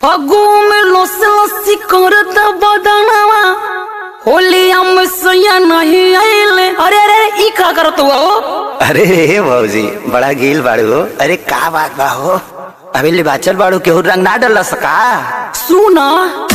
फगु में लस लसी करत बदनवा होलिया में सैया नहीं आइले अरे अरे ई का करत हुआ हो अरे रे भौजी बड़ा गील बाड़ू हो अरे का बात बा हो अभी ले बाचल बाड़ू केहू रंग ना डल सका सुना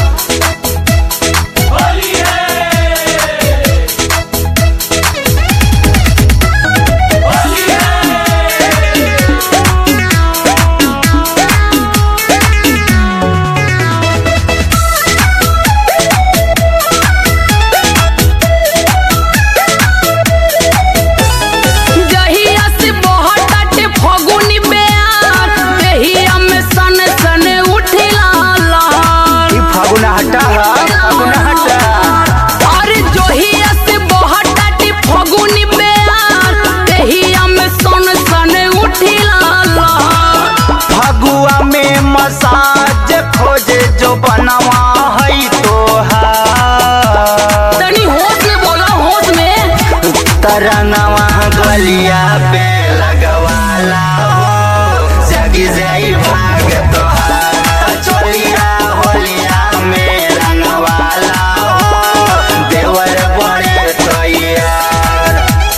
जहिया से बहुत आटे फगुनी बेयार देहिया में सन सन उठिला लाल ई फागुना हटा हा फागुना हटा अरे जोहिया से बहुत आटे फगुनी बेयार देहिया में सन सन उठिला लाल फगुआ में मसाज खोजे जो बनवा है तो तनी होश में बोला होश में तरंगवा गलिया पे लगवाला हो जगी जाई भाग तो चलिया होलिया में रंगवाला हो देवर बड़े तो यार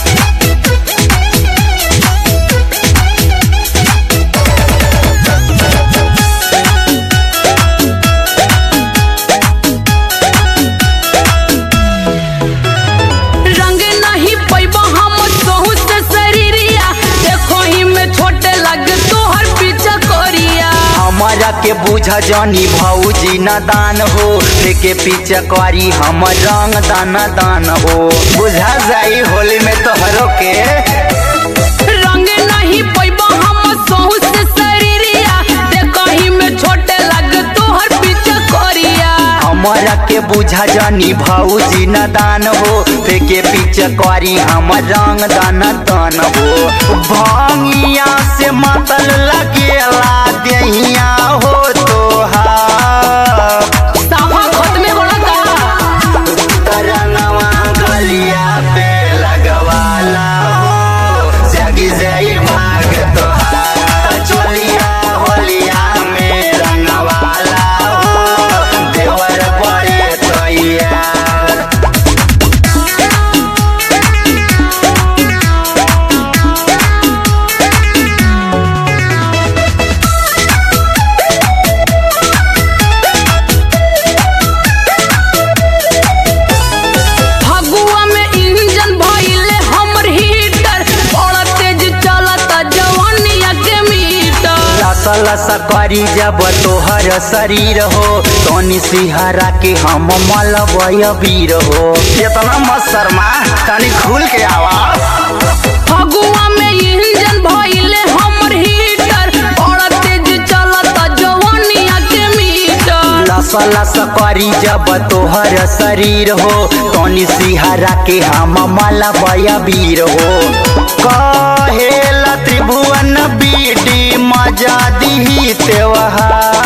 रंग नहीं पैबा हम सहू से शरीरिया देखो ही में छोटे लग तोहर पीछा करिया हमारा के बुझ जानी भौजी न दान हो लेके पीछे करी हम रंग दान दान हो बुझा जाई होली में तोहरो के रंग नहीं पैबा हम सहू से शरीरिया देखो ही में छोटे लग तोहर पीछा करिया हमारा के बुझा जानी भौजी न दान हो फेके पीछे करी हम रंग दान दान हो भांगिया से मतल लगेला देहिया हो तोहार साफा खत में बोला का तरंगवा गलिया पे लगवाला हो जगी जाई भाग तोहार चलिया होलिया में रंगवाला हो देवर बड़े तो यार फगुआ में इंजन भइले हमर हीटर बड़ा तेज चलता जवानिया के मीटर लसा लसा करी जब तोहर शरीर हो तनी सिहरा के हम मलबय वीर हो इतना मत शर्मा तनी खुल के आवा फगुआ में इंजन भइले हमर हीटर बड़ा तेज चलता जवानिया के मीटर लसा लसा करी जब तोहर शरीर हो तनी सिहरा के हम मलबय वीर हो कहेला त्रिभुवन बीडी मजा दी त्योहार